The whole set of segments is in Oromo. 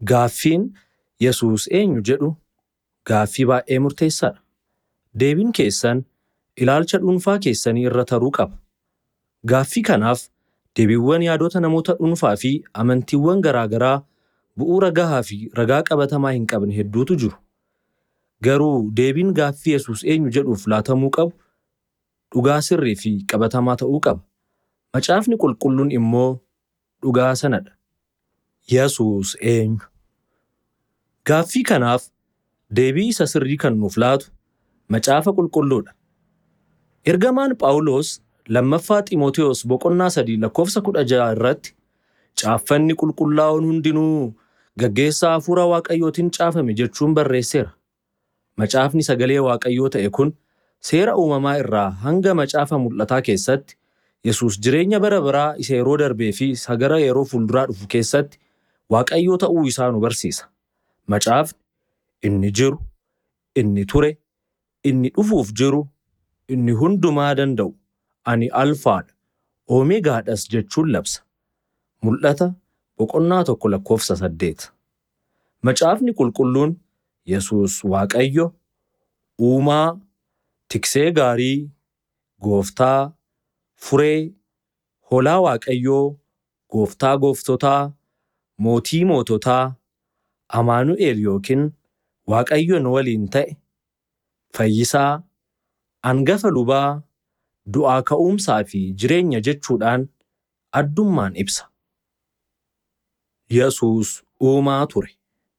Gaaffiin Yesuus eenyu jedhu gaaffii baay'ee murteessaadha. Deebiin keessan ilaalcha dhuunfaa keessanii irra taruu qaba. Gaaffii kanaaf deebiiwwan yaadota namoota dhuunfaa fi amantiiwwan garaa garaa bu'uura gahaa fi ragaa qabatamaa hin qabne hedduutu jiru. Garuu deebiin gaaffii Yesuus eenyu jedhuuf laatamuu qabu dhugaa sirrii fi qabatamaa ta'uu qaba. Macaafni qulqulluun immoo dhugaa sanadha. Yesuus eenyu? Gaaffii kanaaf deebii isa sirrii kan nuuf laatu macaafa qulqulluudha. Ergamaan Phaawulos lammaffaa Xiimotewos boqonnaa sadii lakkoofsa kudha ja'a irratti caaffanni qulqullaa'oon hundinuu gaggeessaa hafuura Waaqayyootiin caafame jechuun barreesseera. Macaafni sagalee Waaqayyoo ta'e kun seera uumamaa irraa hanga macaafa mul'ataa keessatti Yesuus jireenya bara baraa isa yeroo darbee fi isa gara yeroo fuulduraa dhufu keessatti Waaqayyoo ta'uu isaa nu barsiisa. Macaafni inni jiru, inni ture, inni dhufuuf jiru, inni hundumaa danda'u, ani alfaadha, oomegaadhas jechuun labsa. Mul'ata boqonnaa tokko lakkoofsa saddeet. Macaafni qulqulluun Yesuus Waaqayyo, Uumaa, Tiksee gaarii, Gooftaa, Furee, Hoolaa Waaqayyoo, Gooftaa gooftotaa, Mootii moototaa, Amaanu'el yookiin Waaqayyoon waliin ta'e, Fayyisaa, Angafa lubaa, du'aa ka'umsaa fi jireenya jechuudhaan addummaan ibsa. Yesuus Uumaa ture.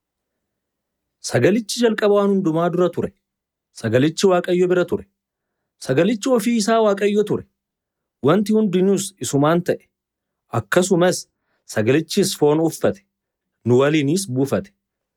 Sagalichi jalqaba waan hundumaa dura ture. Sagalichi Waaqayyo bira ture. Sagalichi ofii isaa Waaqayyo ture. Wanti hundinuus isumaan ta'e. Akkasumas sagalichis foon uffate. Nu waliinis buufate.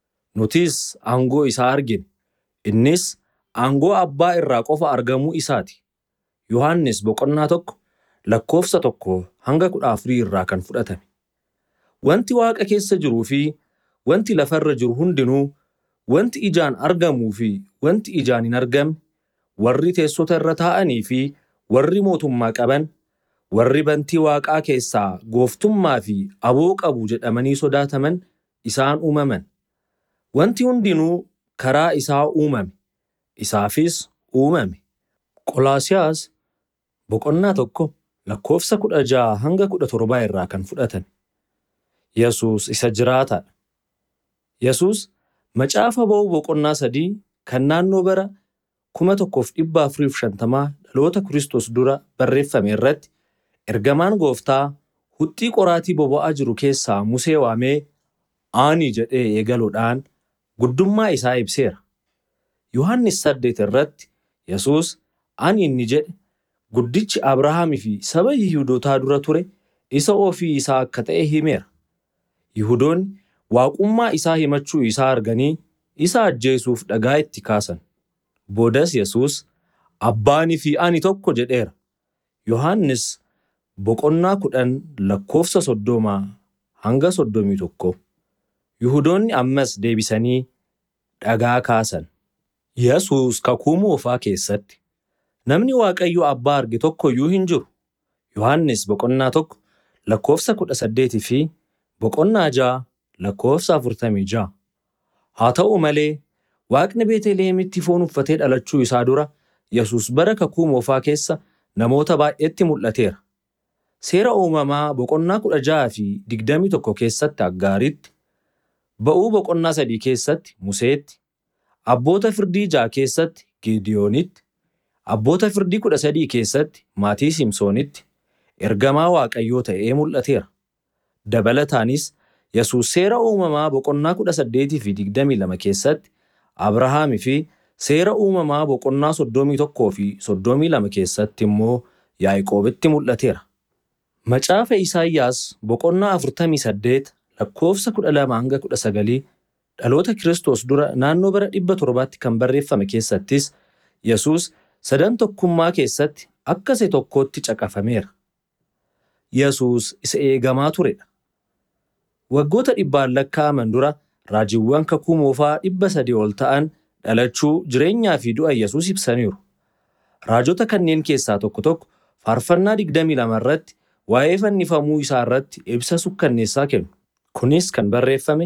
Nutis aangoo isaa argine. Innis aangoo abbaa irraa qofa argamuu isaati. Yohaannis boqonnaa tokko lakkoofsa tokko hanga kudha afurii irraa kan fudhatame. Wanti waaqa keessa jiruu fi wanti lafarra jiru hundinuu wanti ijaan argamuu fi wanti ijaan hin argamne warri teessota irra taa'anii fi warri mootummaa qaban warri bantii waaqaa keessaa gooftummaa fi aboo qabu jedhamanii sodaataman isaan uumaman. Wanti hundinuu karaa isaa uumame. Isaafis uumame. Qolaasiyaas boqonnaa tokko lakkoofsa kudha ja'a hanga kudha torbaa irraa kan fudhatame. Yesuus isa jiraataadha. Yesuus macaafa ba'uu boqonnaa sadii kan naannoo bara kuma tokkoof dhibba afuriif shantamaa dhaloota Kiristoos dura barreeffame irratti ergamaan gooftaa huxxii qoraatii boba'aa jiru keessaa Musee waamee ani jedhee eegaluudhaan guddummaa isaa ibseera. Yohaannis saddeet irratti Yesuus ani inni jedhe guddichi Abrahaamii fi saba Yihuudootaa dura ture isa ofii isaa akka ta'e himeera. Yihuudoonni waaqummaa isaa himachuu isaa arganii isa ajjeesuuf dhagaa itti kaasan. Boodas Yesuus abbaanii fi ani tokko jedheera. Yohaannis boqonnaa kudhan lakkoofsa soddomaa hanga soddomii tokko. Yihuudoonni ammas deebisanii dhagaa kaasan. Yesuus kakuu moofaa keessatti namni Waaqayyo abbaa arge tokko iyyuu hin jiru. Yohaannis boqonnaa tokko lakkoofsa kudha saddeetii fi boqonnaa ja'a lakkoofsa afurtamii ja'a. Haa ta'u malee Waaqni Beetlihemitti foon uffatee dhalachuu isaa dura Yesuus bara kakuu moofaa keessa namoota baay'eetti mul'ateera. Seera uumamaa boqonnaa kudha ja'aa fi digdamii tokko keessatti Aggaariitti, ba'uu boqonnaa sadii keessatti Museetti, abboota firdii ja'a keessatti Gideyoonitti, abboota firdii kudha sadii keessatti maatii Simsoonitti ergamaa Waaqayyoo ta'ee mul'ateera. Dabalataanis Yesuus seera uumamaa boqonnaa kudha saddeetii fi digdamii lama keessatti Abrahaamii fi seera uumamaa boqonnaa soddomii tokkoo fi soddomii lama keessatti immoo Yaaqoobitti mul'ateera. Macaafa Isaayyaas boqonnaa afurtamii saddeet lakkoofsa kudha lama hanga kudha sagalii dhaloota Kiristoos dura naannoo bara dhibba torbaatti kan barreeffame keessattis Yesuus sadan tokkummaa keessatti akka isa tokkootti caqafameera. Yesuus isa eegamaa turedha. Waggoota dhibbaan lakkaa'aman dura raajiiwwan kakuu moofaa dhibba sadii ol ta'an dhalachuu, jireenyaa fi du'a Yesuus ibsaniiru. Raajota kanneen keessaa tokko tokko faarfannaa digdamii lama irratti waa'ee fannifamuu isaa irratti ibsa sukkanneessaa kennu. Kunis kan barreeffame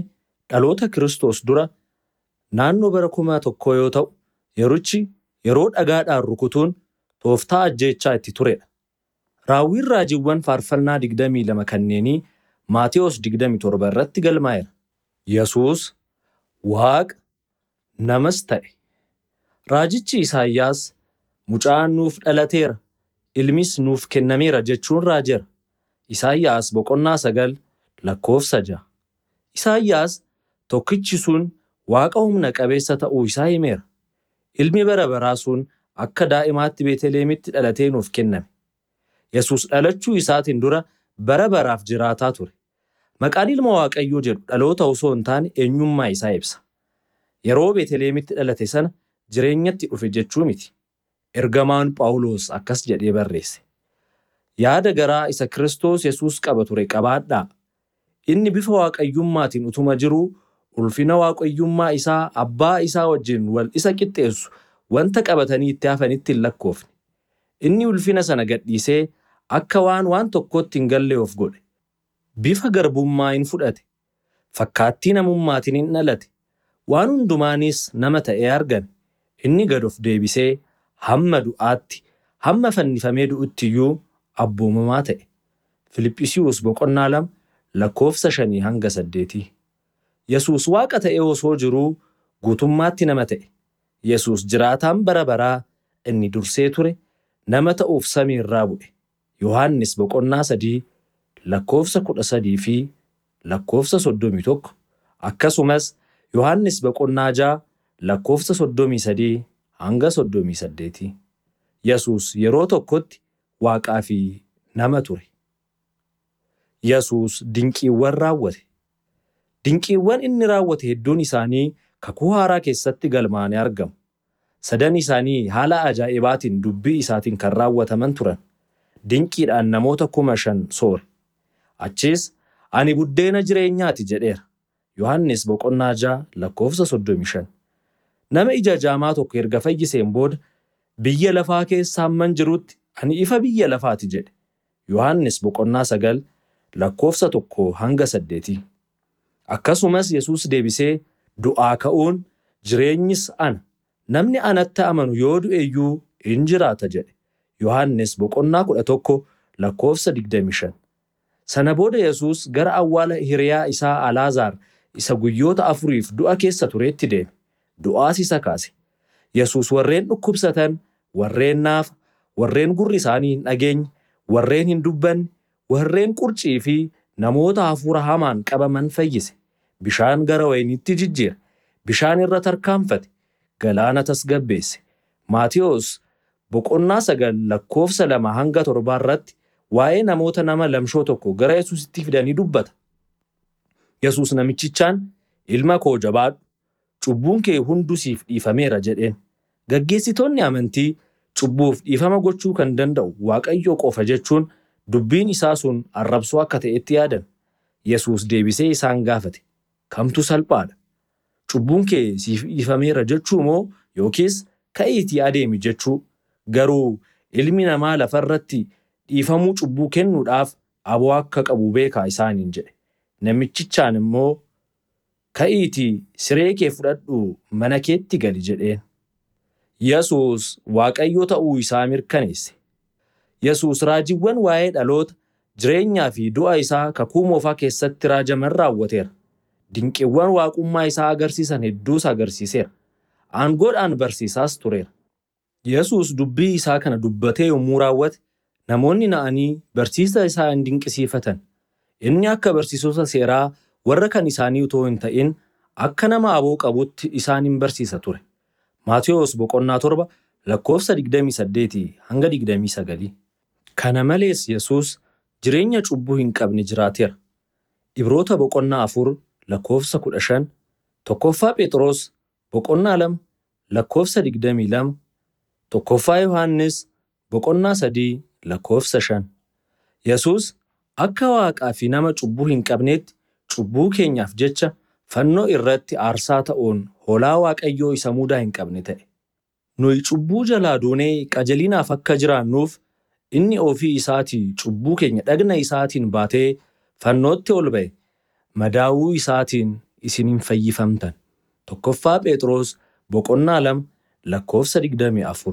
dhaloota Kiristoos dura naannoo bara kuma tokkoo yoo ta'u, yerichi yeroo dhagaadhaan rukutuun tooftaa ajjeechaa itti turedha. Raawwiin raajiiwwan faarfannaa 22 kanneenii Maatewos 27 irratti galmaa'eera. Yesuus Waaqa namas ta'e. Raajichi Isaayyaas mucaan nuuf dhalateera, ilmis nuuf kennameera jechuun raajeera. Isaayyaas boqonnaa sagal lakkoofsa ja'a. Isaayyaas tokkichi sun Waaqa humna qabeessa ta'uu isaa himeera. Ilmi bara baraa sun akka daa'imaatti Beetlihemitti dhalatee nuuf kenname. Yesuus dhalachuu isaatiin dura bara baraaf jiraataa ture. Maqaan ilma Waaqayyoo jedhu dhaloota osoo hin taane eenyummaa isaa ibsa. Yeroo Beetlihemitti dhalate sana jireenyatti dhufe jechuu miti. Ergamaan Phaawulos akkas jedhee barreesse. Yaada garaa isa Kiristoos Yesuus qaba ture qabaadhaa. Inni bifa waaqayyummaatiin utuma jiruu ulfina waaqayyummaa isaa abbaa isaa wajjin wal isa qixxeessu wanta qabatanii itti hafanitti hin lakkoofne. Inni ulfina sana gadhiisee akka waan waan tokkotti hin galle of godhe. Bifa garbummaa hin fudhate. Fakkaattii namummaatiin hin dhalate. Waan hundumaanis nama ta'ee argame. Inni gad of deebisee hamma du'aatti hamma fannifamee du'utti iyyuu abboomamaa ta'e. Filiphisiiyuus boqonnaa lama lakkoofsa shanii hanga saddeetii. Yesuus Waaqa ta'ee osoo jiruu guutummaatti nama ta'e. Yesuus jiraataan bara baraa inni dursee ture nama ta'uuf samii irraa bu'e. Yohaannis boqonnaa sadii lakkoofsa kudha sadii fi lakkoofsa soddomii tokko akkasumas Yohaannis boqonnaa ja'a lakkoofsa soddomii sadii hanga soddomii saddeetii. Yesuus yeroo tokkotti Waaqaa fi nama ture. Yesuus dinqiiwwan raawwate. Dinqiiwwan inni raawwate hedduun isaanii kakuu haaraa keessatti galmaa'anii argamu. Sadan isaanii haala ajaa'ibaatiin dubbii isaatiin kan raawwataman turan. Dinqiidhaan namoota kuma shan soore. Achis ani buddeena jireenyaati jedheera. Yohaannis boqonnaa ja'a lakkoofsa soddomii shan. Nama ija jaamaa tokko erga fayyiseen booda biyya lafaa keessa hamman jirutti ani ifa biyya lafaati jedhe. Yohaannis boqonnaa sagal lakkoofsa tokko hanga saddeetii. Akkasumas Yesuus deebisee du'aa ka'uun jireenyis ana. Namni anatti amanu yoo du'e iyyuu in jiraata jedhe. Yohaannis boqonnaa kudha tokko lakkoofsa digdami shan. Sana booda Yesuus gara awwaala hiriyaa isaa Alaazaar isa guyyoota afuriif du'a keessa tureetti deeme. Du'aas isa kaase. Yesuus warreen dhukkubsatan, warreen naafa, warreen gurri isaanii hin dhageenye, warreen hin dubbanne, warreen qurcii fi namoota hafuura hamaan qabaman fayyise. Bishaan gara wayiniitti jijjiire. Bishaan irra tarkaanfate. Galaana tasgabbeesse. Maatiyos boqonnaa sagal lakkoofsa lama hanga torbaa irratti waa'ee namoota nama lamshoo tokko gara Yesuusitti fidanii dubbata. Yesuus namichichaan ilma koo jabaadhu cubbuun kee hunduu siif dhiifameera jedheen. Gaggeessitoonni amantii cubbuuf dhiifama gochuu kan danda'u Waaqayyoo qofa jechuun dubbiin isaa sun arrabsoo akka ta'etti yaadan. Yesuus deebisee isaan gaafate. Kamtu salphaadha? Cubbuun kee siif dhiifameera jechuu moo yookiis ka'iitii adeemi jechuu? Garuu ilmi namaa lafarratti dhiifamuu cubbuu kennuudhaaf aboo akka qabu beekaa isaaniin jedhe. Namichichaan immoo ka'iitii siree kee fudhadhuu mana keetti gali jedheen. Yesuus Waaqayyo ta'uu isaa mirkaneesse. Yesuus raajiiwwan waa'ee dhaloota, jireenyaa fi du'a isaa kakuu moofaa keessatti raajaman raawwateera. Dinqiiwwan waaqummaa isaa agarsiisan hedduus agarsiiseera. Aangoodhaan barsiisaas tureera. Yesuus dubbii isaa kana dubbatee yommuu raawwate, namoonni na'anii barsiisa isaa hin dinqisiifatan. Inni akka barsiisota seeraa warra kan isaanii utoo hin ta'in akka nama aboo qabutti isaan hin barsiisa ture. Maatiyos boqonnaa torba lakkoofsa 28 hanga 29. Kana malees Yesuus jireenya cubbuu hin qabne jiraateera. Ibroota boqonnaa afur lakkoofsa 15, tokkoffaa Phexros boqonnaa lama lakkoofsa 22, tokkoffaa Yohaannis boqonnaa sadii lakkoofsa 5. Yesuus akka waaqaa fi nama cubbuu hin qabneetti cubbuu keenyaaf jecha fannoo irratti aarsaa ta'uun hoolaa Waaqayyoo isa mudaa hin qabne ta'e. Nuyi cubbuu jalaa duunee qajeelinaaf akka jiraannuuf inni ofii isaatii cubbuu keenya dhagna isaatiin baatee fannootti ol ba'e. Madaa'uu isaatiin isiniin fayyifamtan. Tokkoffaa Phexros boqonnaa lama lakkoofsa digdamii afur.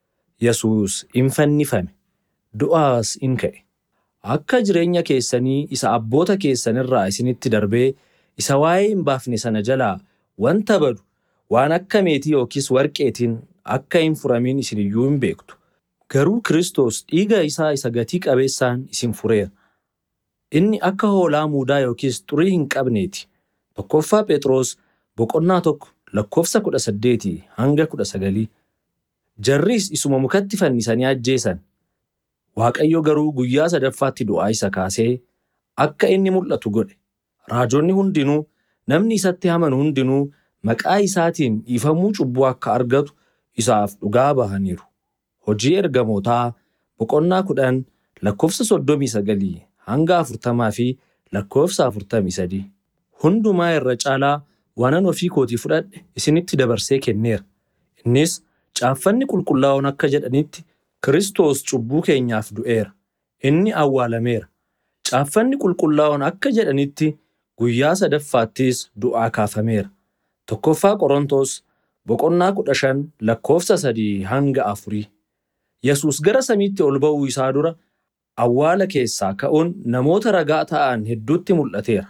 Yesuus in fannifame, du'aas in ka'e. Akka jireenya keessanii isa abboota keessanirraa isinitti darbee isa waa'ee hin baafne sana jalaa wanta badu waan akka meetii yookiis warqeetiin akka hin furamin isin iyyuu hin beektu. Garuu Kiristoos dhiiga isaa isa gatii qabeessaan isin fureera. Inni akka hoolaa muudaa yookiis xurii hin qabneeti. Tokkoffaa Phexros boqonnaa tokko lakkoofsa kudha saddeetii hanga kudha sagalii. Jarris isuma mukatti fannisanii ajjeesan. Waaqayyo garuu guyyaa sadaffaatti du'aa isa kaasee akka inni mul'atu godhe. Raajonni hundinuu namni isatti amanu hundinuu maqaa isaatiin dhiifamuu cubbuu akka argatu isaaf dhugaa bahaniiru. Hojii ergamootaa boqonnaa kudhan lakkoofsa soddomii sagalii hanga afurtamaa fi lakkoofsa afurtamii sadii. Hundumaa irra caalaa waanan ofii kootii fudhadhe isinitti dabarsee kenneera. Innis caaffanni qulqullaa'oon akka jedhanitti Kiristoos cubbuu keenyaaf du'eera. Inni awwaalameera. Caaffanni qulqullaa'oon akka jedhanitti guyyaa sadaffaattis du'aa kaafameera. Tokkoffaa Qorontos boqonnaa kudha shan lakkoofsa sadii hanga afurii. Yesuus gara samiitti ol ba'uu isaa dura awwaala keessaa ka'uun namoota ragaa ta'an hedduutti mul'ateera.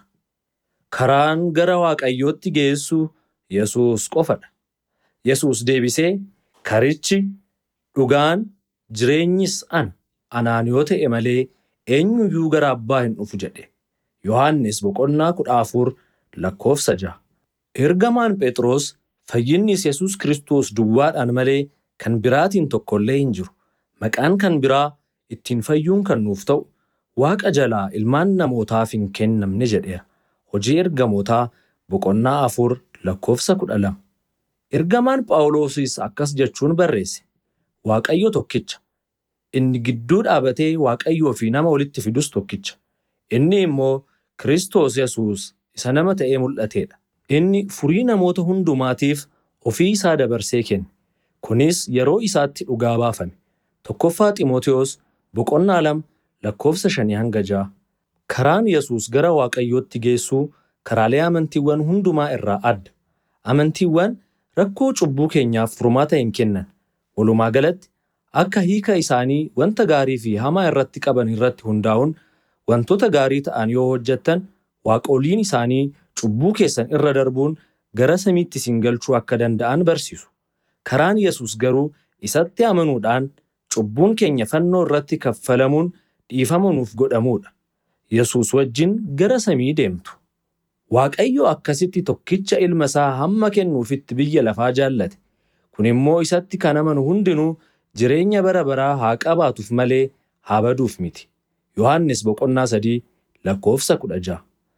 Karaan gara Waaqayyootti geessu Yesuus qofadha. Yesuus deebisee, Karichi, dhugaan, jireenyis ana. Anaan yoo ta'e malee eenyuyyuu gara Abbaa hin dhufu jedhe. Yohaannis boqonnaa kudha afur lakkoofsa ja'a. Ergamaan Phexros fayyinnis Yesuus Kiristoos duwwaadhaan malee kan biraatiin tokkollee hin jiru. Maqaan kan biraa ittiin fayyuun kan nuuf ta'u Waaqa jalaa ilmaan namootaaf hin kennamne jedheera. Hojii ergamootaa boqonnaa afur lakkoofsa kudha lama. Ergamaan Phaawulosis akkas jechuun barreesse. Waaqayyo tokkicha. Inni gidduu dhaabatee Waaqayyoo fi nama walitti fidus tokkicha. Inni immoo Kiristoos Yesuus isa nama ta'ee mul'atedha. Inni furii namoota hundumaatiif ofii isaa dabarsee kenne. Kunis yeroo isaatti dhugaa baafame. Tokkoffaa Xiimotewos boqonnaa lama lakkoofsa shanii hanga ja'a. Karaan Yesuus gara Waaqayyootti geessuu karaalee amantiiwwan hundumaa irraa adda. Amantiiwwan rakkoo cubbuu keenyaaf furmaata hin kennan. Walumaa galatti akka hiika isaanii wanta gaarii fi hamaa irratti qaban irratti hundaa'uun wantoota gaarii ta'an yoo hojjettan waaqoliin isaanii cubbuu keessan irra darbuun gara samiitti isin galchuu akka danda'an barsiisu. Karaan Yesuus garuu isatti amanuudhaan cubbuun keenya fannoo irratti kaffalamuun dhiifama nuuf godhamuudha. Yesuus wajjin gara samii deemtu. Waaqayyo akkasitti tokkicha ilma isaa hamma kennuufitti biyya lafaa jaallate. Kun immoo isatti kan amanu hundinuu jireenya bara baraa haa qabaatuuf malee haa baduuf miti. Yohaannis boqonnaa sadii lakkoofsa kudha ja'a.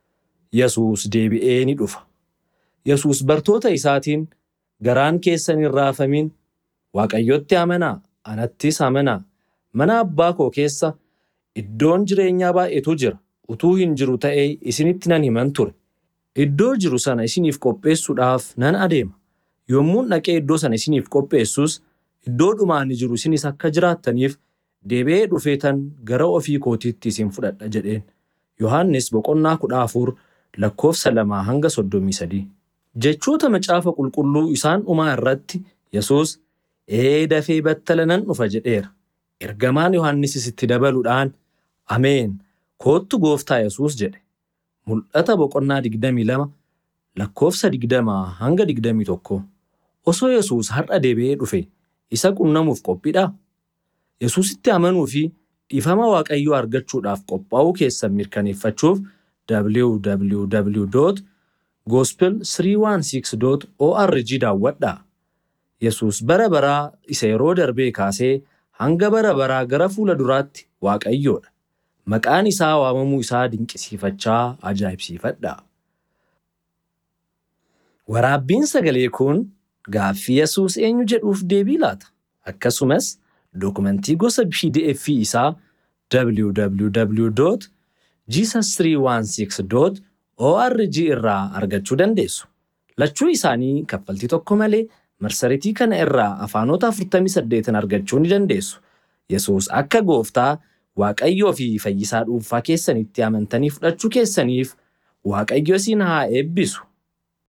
Yesuus deebi'ee ni dhufa. Yesuus bartoota isaatiin garaan keessan hin raafamin Waaqayyotti amanaa anattis amanaa mana abbaa koo keessa iddoon jireenyaa baay'eetu jira utuu hin jiru ta'ee isinitti nan himan ture. Iddoo jiru sana isiniif qopheessuudhaaf nan adeema. Yommuun dhaqee iddoo sana isiniif qopheessus iddoo dhumaan jiru isinis akka jiraattaniif deebi'ee dhufeetan gara ofii kootiitti isin fudhadha jedheen. Yohaannis boqonnaa kudha afur lakkoofsa lamaa hanga soddomii sadii. Jechoota macaafa qulqulluu isaan dhumaa irratti Yesuus ee dafee battala nan dhufa jedheera. Ergamaan Yohaannisis itti dabaluudhaan Ameen koottu gooftaa Yesuus jedhe. Mul'ata boqonnaa digdamii lama lakkoofsa digdamaa hanga digdamii tokko. Osoo Yesuus har'a deebi'ee dhufe isa qunnamuuf qophiidhaa? Yesuusitti amanuu fi dhiifama Waaqayyoo argachuudhaaf qophaa'uu keessan mirkaneeffachuuf www.gospel316.org daawwadhaa. Yesuus bara baraa isa yeroo darbee kaasee hanga bara baraa gara fuula duraatti Waaqayyoodha. Maqaan isaa waamamuu isaa dinqisiifachaa ajaa'ibsiifadhaa. Waraabbiin sagalee kun gaaffii Yesuus eenyu jedhuuf deebii laata? Akkasumas dokumentii gosa PDF isaa www.jesus316.org irraa argachuu dandeessu. Lachuu isaanii kaffaltii tokko malee marsariitii kana irraa afaanota 48 argachuu ni dandeessu. Yesuus akka gooftaa Waaqayyoo fi fayyisaa dhuunfaa keessanitti amantanii fudhachuu keessaniif Waaqayyo isin haa eebbisu.